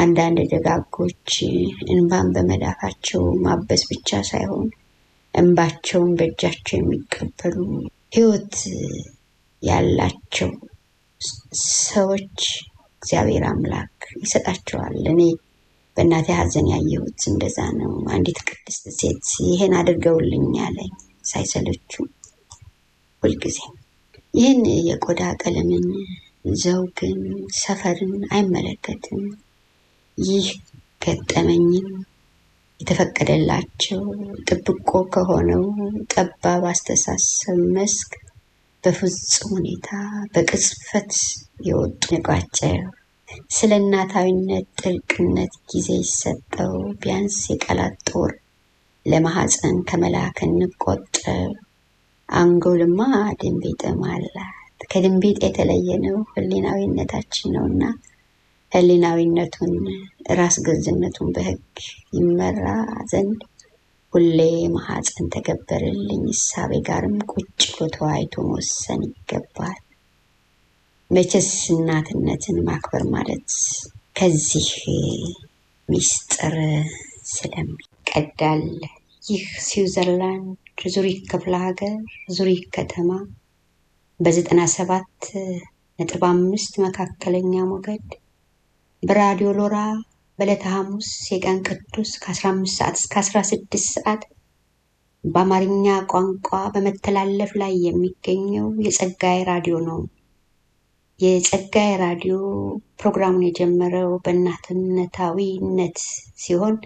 አንዳንድ ደጋጎች እንባን በመዳፋቸው ማበስ ብቻ ሳይሆን እንባቸውን በእጃቸው የሚቀበሉ ሕይወት ያላቸው ሰዎች እግዚአብሔር አምላክ ይሰጣቸዋል። እኔ በእናቴ ሐዘን ያየሁት እንደዛ ነው። አንዲት ቅድስት ሴት ይሄን አድርገውልኝ ያለኝ ሳይሰለችው ሁልጊዜ ይህን የቆዳ ቀለምን፣ ዘውግን፣ ሰፈርን አይመለከትም። ይህ ገጠመኝም የተፈቀደላቸው ጥብቆ ከሆነው ጠባብ አስተሳሰብ መስክ በፍጹም ሁኔታ በቅጽበት የወጡ ነቋቸው። ስለ እናታዊነት ጥልቅነት ጊዜ ይሰጠው። ቢያንስ የቃላት ጦር ለማህፀን ከመላክ እንቆጠብ። አንጎልማ ድንቢጥም አላት። ከድንቢጥ የተለየ ነው ህሊናዊነታችን ነውና ህሊናዊነቱን ራስ ገዝነቱን በህግ ይመራ ዘንድ ሁሌ ማህፀን ተገበረልኝ እሳቤ ጋርም ቁጭ ብሎ ተወያይቶ መወሰን ይገባል። መቼስ እናትነትን ማክበር ማለት ከዚህ ሚስጥር ስለሚቀዳል። ይህ ስዊዘርላንድ ዙሪክ ክፍለ ሀገር ዙሪክ ከተማ በዘጠና ሰባት ነጥብ አምስት መካከለኛ ሞገድ በራዲዮ ሎራ በዕለተ ሐሙስ የቀን ቅዱስ ከ15 ሰዓት እስከ 16 ሰዓት በአማርኛ ቋንቋ በመተላለፍ ላይ የሚገኘው የጸጋዬ ራዲዮ ነው። የጸጋዬ ራዲዮ ፕሮግራሙን የጀመረው በእናትነታዊነት ሲሆን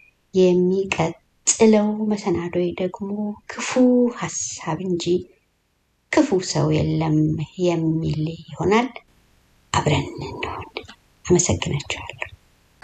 የሚቀጥለው መሰናዶይ ደግሞ ክፉ ሀሳብ እንጂ ክፉ ሰው የለም የሚል ይሆናል። አብረን እንሆን። አመሰግናችኋለሁ።